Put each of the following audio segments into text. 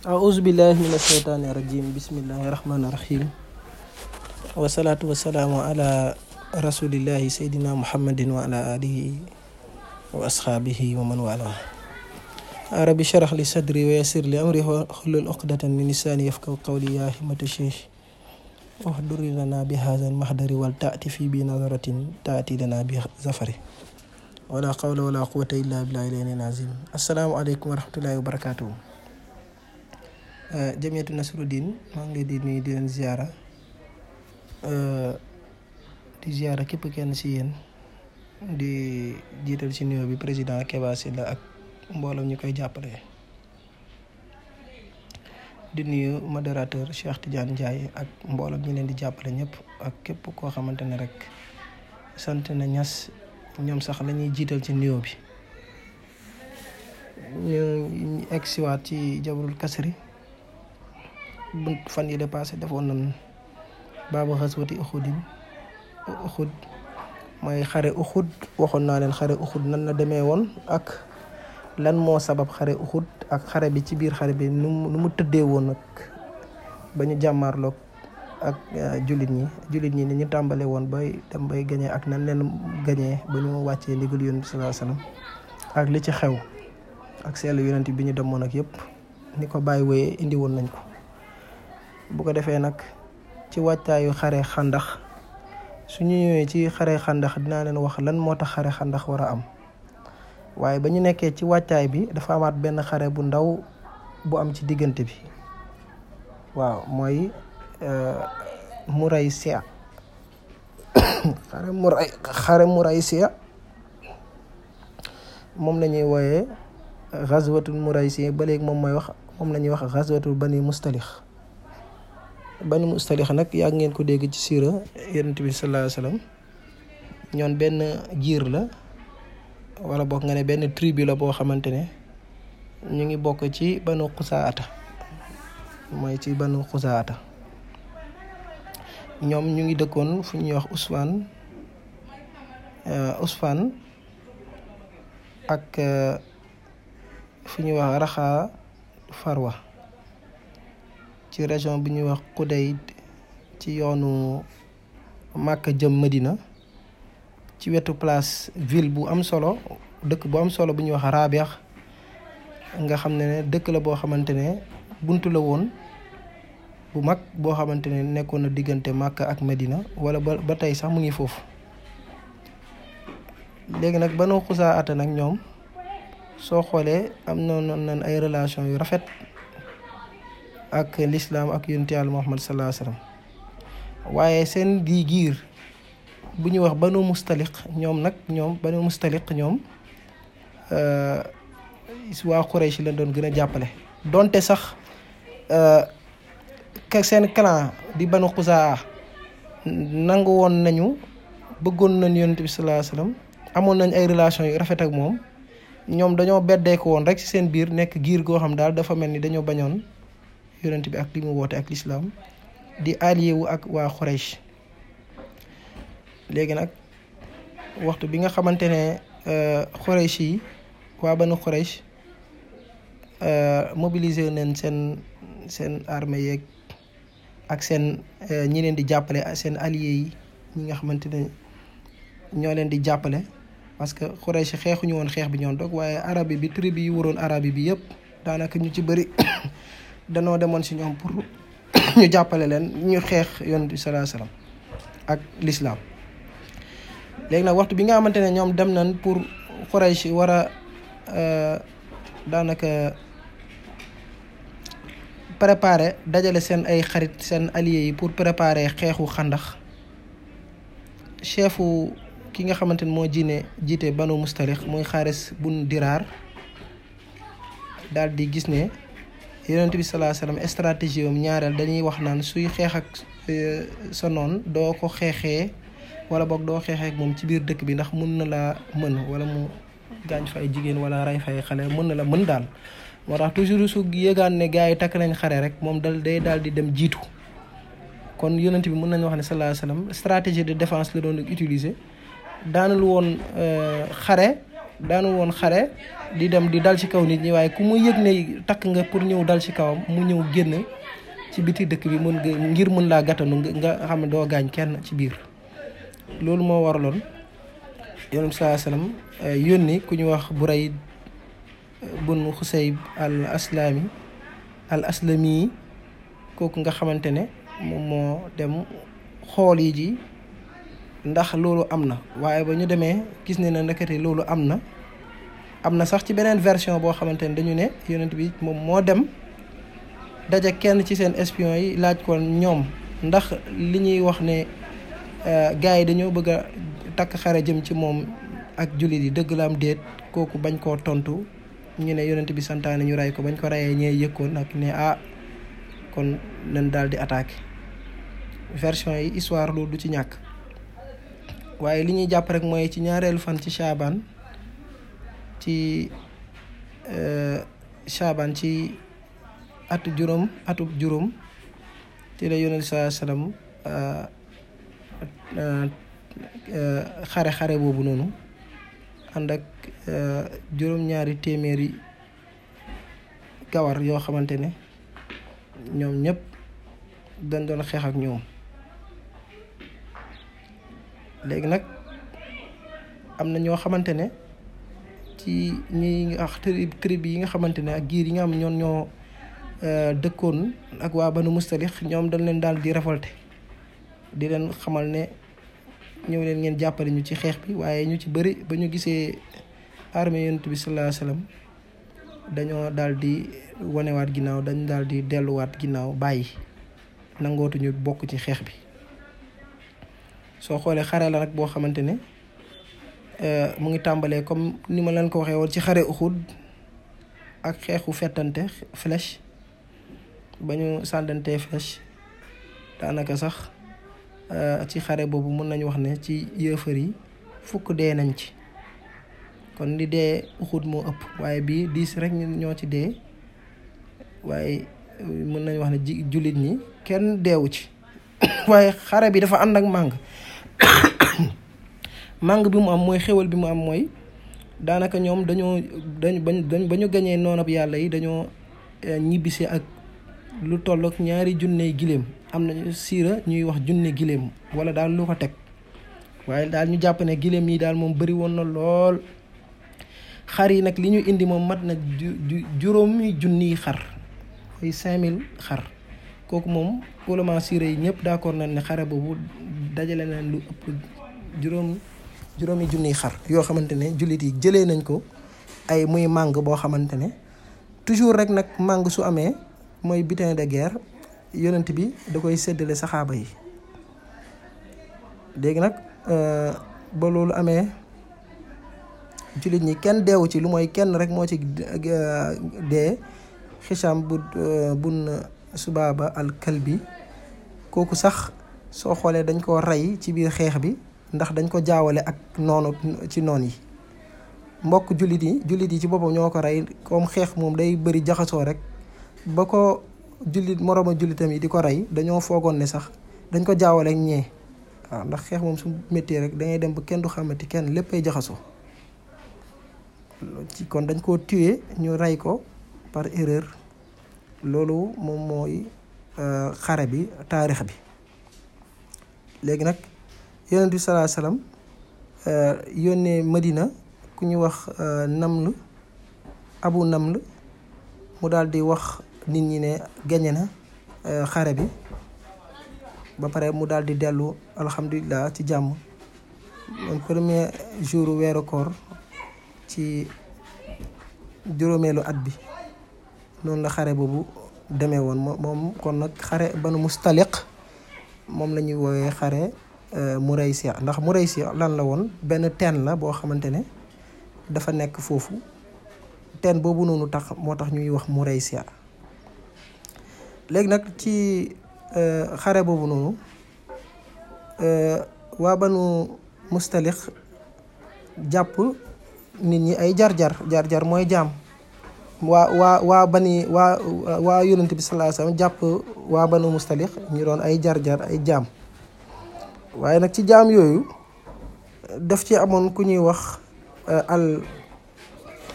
أعوذ بالله من الشيطان الرجيم بسم الله الرحمن الرحيم والصلاة والسلام على رسول الله سيدنا محمد وعلى آله وأصحابه ومن والاه رب اشرح لي صدري ويسر لي أمري واحلل عقدة من لساني يفقهوا قولي يا همة الشيخ واحضر لنا بهذا المحضر ولتأتي في بنظرة تأتي لنا بظفر ولا قول ولا قوة إلا بالله العلي العظيم السلام عليكم ورحمة الله وبركاته jamiyatu Nasruddin maa ngi leen di nuyu di leen ziara di ziara képp kenn si yéen di jiital si nuyoo bi président Keba Sylla ak mbooloo ñu koy jàppale. di nuyu modérateur Cheikh Tidiane Ndiaye ak mbooloo ñi leen di jàppale ñëpp ak képp koo xamante ne rek sant na ñas ñoom sax la ñuy jiital ci nuyoo bi ñu egg siwaat ci jabrul kasri bunt fan yi de passé defoon nañ baabu xaswati uxudin uxud mooy xare uxud waxoon naa leen xare uxud nan la demee woon ak lan moo sabab xare uxud ak xare bi ci biir xare bi nu mu nu mu tëddee woon nag ba ñu jàmmaarloog ak jullit ñi jullit ñi ni ñu tàmbale woon bay dem bay gañee ak nan leen gañee ba ñu wàccee ndigal yonent bi sallallahu alayhi wasallam ak li ci xew ak seelu yonent bi ñu demoon ak yëpp ni ko bàyyi wooyee indi woon nañ ko bu ko defee nag ci wàccaayu xare xandax su ñu ñëwee ci xare xandax dinaa leen wax lan moo tax xare xandax war a am waaye ba ñu nekkee ci wàccaay bi dafa amaat benn xare bu ndaw bu am ci diggante bi waaw mooy muray sia xare muray xare muray sia moom la ñuy wooyee xazwatul muray sia ba léegi moom mooy wax moom la ñuy wax xazwatul bani mustalix bani mustalix nag yàgg ngeen ko dégg ci siira yonent bi sallallahu alayhi wasallam ñoon benn giir la wala bokk nga ne benn tribu la boo xamante ne ñu ngi bokk ci banu xusaata mooy ci banu xusaata ñoom ñu ngi dëkkoon fu ñuy wax usfaan usfaan ak fu ñuy wax raxaa farwa ci région bi ñuy wax Xudayd ci yoonu Màkka jëm Medina ci wetu place ville bu am solo dëkk bu am solo bu ñuy wax Raabeex nga xam ne ne dëkk la boo xamante ne buntu la woon bu mag boo xamante ne nekkoon na diggante Màkka ak Medina wala ba ba tey sax mu ngi foofu léegi nag Banu Xuzaata nag ñoom soo xoolee am na noonu ay relation yu rafet ak l'islam ak yonent Yàlla Muhammad sallallahu alayhi wasallam waaye seen di giir bu ñuy wax banu mustaliq ñoom nag ñoom banu mustaliq ñoom waa Quraysh lañ doon gën a jàppale donte sax ka seen clan di banu Xuzaa nangu woon nañu bëggoon nañ yonent bi sallallahu alayhi wasallam amoon nañ ay relation yu rafet ak moom ñoom dañoo beddeeku woon rek ci seen biir nekk giir goo xam daal dafa mel ni dañoo bañoon yonent bi ak li mu woote ak l'islam di allié wu ak waa Quraysh léegi nag waxtu bi nga xamante ne Quraysh yi waa banu Quraysh mobiliser nañ seen seen armée yeeg ak seen ñi leen di jàppale seen alliés yi ñi nga xamante ne ñoo leen di jàppale parce que Quraysh xeexuñu woon xeex bi ñoom dog waaye arabi bi tribu yi waroon arabi bi yëpp daanaka ñu ci bëri danoo demoon si ñoom pour ñu jàppale leen ñu xeex yonent bi sallallahu alayhi wasallam ak l'islam léegi nag waxtu bi nga xamante ne ñoom dem nañ pour Quraysh war a daanaka préparer dajale seen ay xarit seen alliés yi pour préparer xeexu xandax chefu ki nga xamante ne moo jiine jiite banu mustalix muy xaaris bun diraar daal di gis ne yonent bi sallallahu alayhi wasallam stratégie am ñaareel dañuy wax naan suy xeex ak sa noon doo ko xeexee wala boog doo xeexee ak moom ci biir dëkk bi ndax mën na laa mën wala mu gaañ fay jigéen wala rey fay xale mën na la mën daal moo tax toujours su yëgaan ne gars yi takk nañ xare rek moom dal day daal di dem jiitu kon yonent bi mën nañu wax ne sallallahu alayhi wasallam stratégie de défense la doon utiliser daanul woon xare daanu woon xare di dem di dal ci kaw nit ñi waaye ku mu yëg ne takk nga pour ñëw dal ci kawam mu ñëw génn ci biti dëkk bi mën nga ngir mën laa gàttanu nga xam ne doo gaañ kenn ci biir loolu moo waraloon yonent saa sallam yónni ku ñu wax Burayd bun Xusayb al aslami al aslami kooku nga xamante ne moom moo dem xool yi ji ndax loolu am na waaye ba ñu demee gis ne na ndekete loolu am na am na sax ci beneen version boo xamante ne dañu ne yonent bi moom moo dem daja kenn ci seen espion yi laaj ko ñoom ndax li ñuy wax ne gars yi dañoo bëgg a takk xare jëm ci moom ak jullit yi dëgg la am déet kooku bañ koo tontu ñu ne yonent bi santaane ñu rey ko bañ ko reyee ñee yëkkoon ak ne ah kon nañ daal di attaqué version yi histoire loolu du ci ñàkk waaye li ñuy jàpp rek mooy ci ñaareelu fan ci Chaban ci Chaban ci atu juróom atub juróom ci la yonent saa salaam xare-xare boobu noonu ànd ak juróom-ñaari téeméeri gawar yoo xamante ne ñoom ñëpp dañ doon xeex ak ñoom léegi nag am na ñoo xamante ne ci ñi nga wax tribu yi nga xamante ne ak giir yi nga xam ñoon ñoo dëkkoon ak waa banu mustalix ñoom dañ leen daal di révolté di leen xamal ne ñëw leen ngeen jàppale ñu ci xeex bi waaye ñu ci bëri ba ñu gisee armée yonent bi sallallahu alayhi wasallam dañoo daal di wanewaat ginnaaw dañ daal di delluwaat ginnaaw bàyyi nangootuñu bokk ci xeex bi soo xoolee xare la nag boo xamante ne mu ngi tàmbalee comme ni ma leen ko waxee woon ci xare Uhud ak xeexu fettante flèche ba ñu sàndantee flèche daanaka sax ci xare boobu mën nañu wax ne ci yëfër yi fukk dee nañ ci kon li dee Uhud moo ëpp waaye bii diis rek ñoo ci dee waaye mën nañu wax ne ji jullit ñi kenn deewu ci waaye xare bi dafa ànd ak màng màng bi mu am mooy xéwal bi mu am mooy daanaka ñoom dañoo dañ bañ ba ñu gañee noonab yàlla yi dañoo ñibbisi ak lu tollook ñaari junne giléem am nañu siira ñuy wax junne giléem wala daal lu ko teg waaye daal ñu jàpp ne giléem yi daal moom bëri woon na lool xar yi nag li ñu indi moom mat na juróomi junniy xar mooy cinq mille xar kooku moom ulama siira yi ñëpp d'accord nañ ne xare boobu dajale nañ lu ëpp juróom juróomi junniy xar yoo xamante ne jullit yi jëlee nañ ko ay muy màng boo xamante ne toujours rek nag màng su amee mooy butin de guerre yonent bi da koy séddale saxaaba yi léegi nag ba loolu amee jullit ñi kenn deewu ci lu mooy kenn rek moo ci dee xisam bu bun subaaba al kalbi kooku sax soo xoolee dañ ko rey ci biir xeex bi ndax dañ ko jaawale ak noonu ci noon yi mbokk jullit yi jullit yi ci boppam ñoo ko rey comme xeex moom day bëri jaxasoo rek ba ko jullit morooma jullitam yi di ko rey dañoo foogoon ne sax dañ ko jaawale ak ñee waaw ndax xeex moom su méttee rek dangay dem ba kenn du xamante kenn léppay jaxasoo ci kon dañ koo tuer ñu rey ko par erreur loolu moom mooy xare bi taarix bi léegi nag yonent bi salaa salaam yónnee Madina ku ñuy wax Naml Abu Naml mu daal di wax nit ñi ne gañe na xare bi ba pare mu daal di dellu alhamdulilah ci jàmm moom premier jour weeru koor ci juróomeelu at bi noonu la xare boobu demee woon moom kon nag xare banu mustaliq moom la ñuy woowee xare Muraysi ndax Muraysi lan la woon benn teen la boo xamante ne dafa nekk foofu teen boobu noonu tax moo tax ñuy wax Muraysi léegi nag ci xare boobu noonu waa banu mustaliq jàpp nit ñi ay jar-jar jar-jar mooy jaam waa waa waa bani waa waa yonent bi sallallahu alayhi wasallam jàpp waa banu mustaliq ñu doon ay jar-jar ay jaam waaye nag ci jaam yooyu daf ci amoon ku ñuy wax al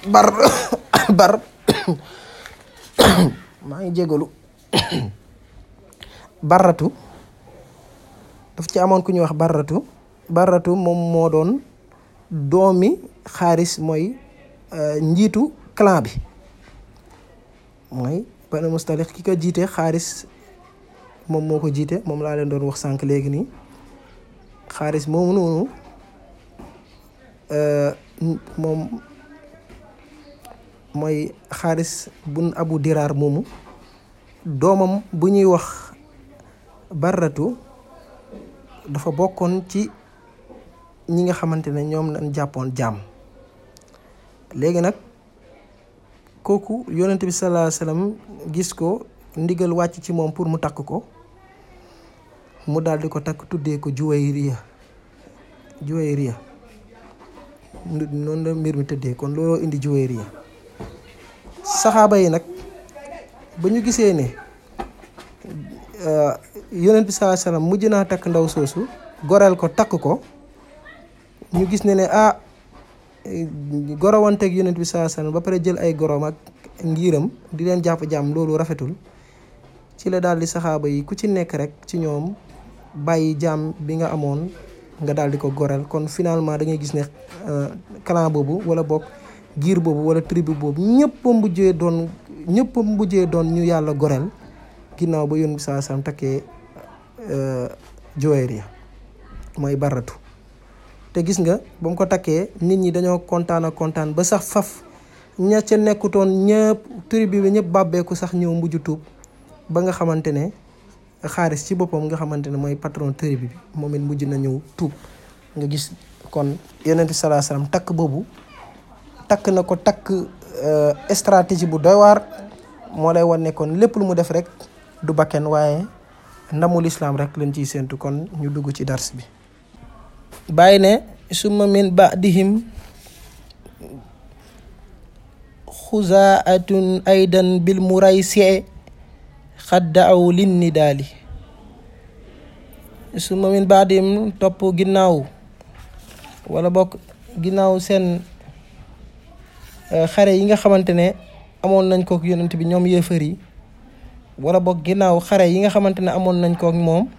bar bar maa ngi jégalu barratu daf ci amoon ku ñuy wax barratu barratu moom moo doon doomi xaaris mooy njiitu clan bi mooy banu mustalik ki ko jiite xaaris moom moo ko jiite moom laa leen doon wax sànq léegi nii xaaris moomu noonu moom mooy xaaris bun abu diraar moomu doomam bu ñuy wax barratu dafa bokkoon ci ñi nga xamante ne ñoom lañ jàppoon jaam léegi nag kooku yonent bi sallallahu alayhi wasallam gis ko ndigal wàcc ci moom pour mu takk ko mu daal di ko takk tuddee ko Juwayriya Juwayriya noonu la mbir mi tëddee kon looloo indi Juwayriya saxaaba yi nag ba ñu gisee ne yonent bi sallallahu alayhi wasallam mujj naa takk ndaw soosu goreel ko takk ko ñu gis ne ne ah gorowanteeg yonent bi sallallahu alayhi wasallam ba pare jël ay gorom ak ngiiram di leen jàpp jàmm loolu rafetul ci la daal di saxaaba yi ku ci nekk rek ci ñoom bàyyi jàmm bi nga amoon nga daal di ko goreel kon finalement da ngay gis ne clan boobu wala bokk giir boobu wala tribu boobu ñëpp a mujjee doon ñëpp a mujjee doon ñu yàlla goreel ginnaaw ba yonent bi sallallahu alayhi wasallam takkee Juwayriya mooy baratu te gis nga ba mu ko takkee nit ñi dañoo kontaan ak kontaan ba sax faf ña ca nekkutoon ñëpp tribu bi ñëpp bàbbeeku sax ñëw mujj tuub ba nga xamante ne xaaris ci boppam nga xamante ne mooy patron tribu bi moom it mujj na ñëw tuub nga gis kon yonent bi sallallahu alayhi wasallam takk boobu takk na ko takk stratégie bu doy waar moo lay wan ne kon lépp lu mu def rek du bakken waaye ndamul islaam rek lañ ciy séentu kon ñu dugg ci dars bi bàyyi ne summa min ba'dihim xuzaatun aydan bil muraysi xad daaw lin ni daali summa min ba'dihim topp ginnaaw wala bokk ginnaaw seen xare yi nga xamante ne amoon nañ kook yonent bi ñoom yéefar yi wala bokk ginnaaw xare yi nga xamante ne amoon nañ kook moom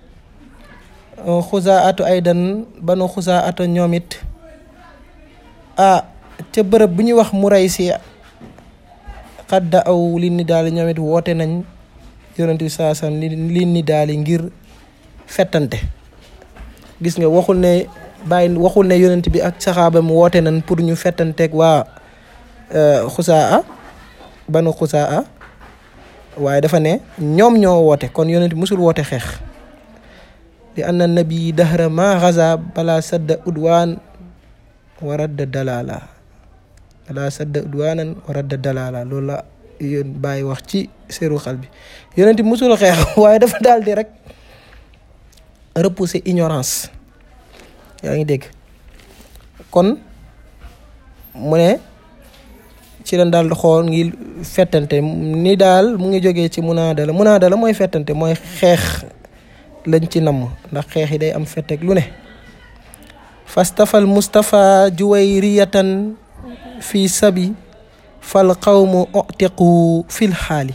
xusaa atu aydan banu xusaa atu ñoom it ah ca bërëb bu ñuy wax mu rey si xadda aw li ni daal ñoom it woote nañ yonent bi saa sam li ni daal ngir fettante gis nga waxul ne bàyyi waxul ne yonent bi ak saxaabam woote nañ pour ñu fettanteeg waa xusaa a banu xusaa a waaye dafa ne ñoom ñoo woote kon yonent musul woote xeex li anna nabi dahra ma gaza bala sadda udwaan wa radda dalala bala sadda udwaanan wa radda dalala loolu la yéen bàyyi wax ci seeru xal bi yonent musul xeex waaye dafa daal di rek repousser ignorance yaa ngi dégg kon mu ne ci lañ daal di xool ngi fettante ni daal mu ngi jógee ci munaadala munaadala mooy fettante mooy xeex lañ ci namm ndax xeex yi day am fetteeg lu ne fastafal mustafa juwayriyatan fi sabi fal qawmu otiqu fil xaali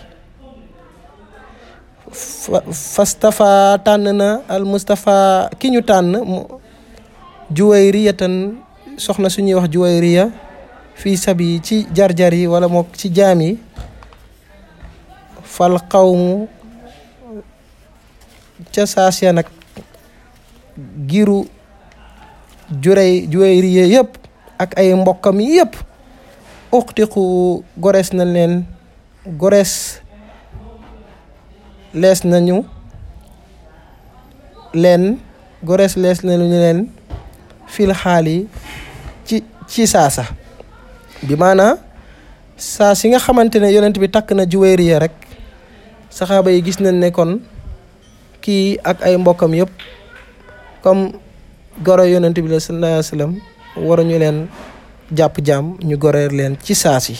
fastafa tànn na al mustafa ki ñu tànn juwayriyatan soxna suñuy wax juwayriya fii sabi ci jar-jar yi wala mook ci jaam yi fal qawmu ca saas ya nag giru jurey juwayriya yëpp ak ay mbokkam yëpp uxtiqu gores na leen gores lees nañu leen gores lees nañu leen fil xaali ci ci saasa bi maanaa saa si nga xamante ne yonent bi takk na juwayriya rek saxaaba yi gis nañ ne kon kii ak ay mbokkam yëpp comme goro yonent bi la sallallahu alayhi wasallam waruñu leen jàpp jaam ñu goreer leen ci saasi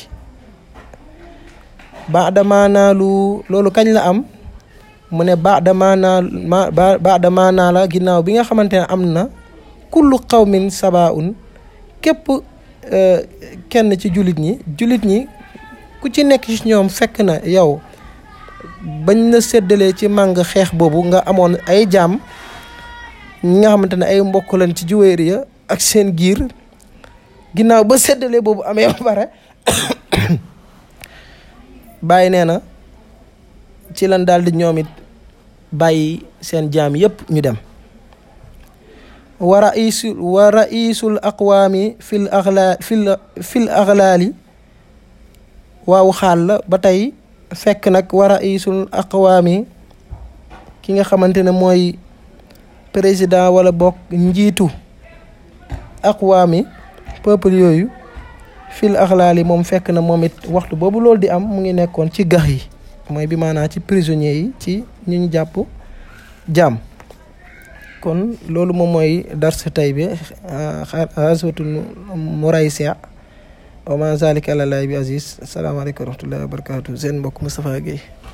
baada maanaalu loolu kañ la am mu ne baada maanaa ma baada maanaa la ginnaaw bi nga xamante ne am na kullu qawmin sabaun képp kenn ci jullit ñi jullit ñi ku ci nekk ci ñoom fekk na yow bañ na séddalee ci màng xeex boobu nga amoon ay jaam ñi nga xamante ne ay mbokk lañ ci juwéer ya ak seen giir ginnaaw ba séddalee boobu amee ba pare bàyyi nee na ci lan daal di ñoom it bàyyi seen jaam yépp ñu dem wa raisu wa raisul aqwaami fil axlaa fil fil axlaali waaw xaal la ba tey fekk nag wa raisul aqwaami ki nga xamante ne mooy président wala bokk njiitu aqwaami peuple yooyu fil axlaali moom fekk na moom it waxtu boobu loolu di am mu ngi nekkoon ci gax yi mooy bi maanaa ci prisonniers yi ci ñu ñu jàpp jaam kon loolu moom mooy dars tay bi xaswatul muraysia wa ma zalika àlalaay bi aziz asalaamaaleykum wa rahmatullahi wa barakatuh seen mbokk Moustapha Guèye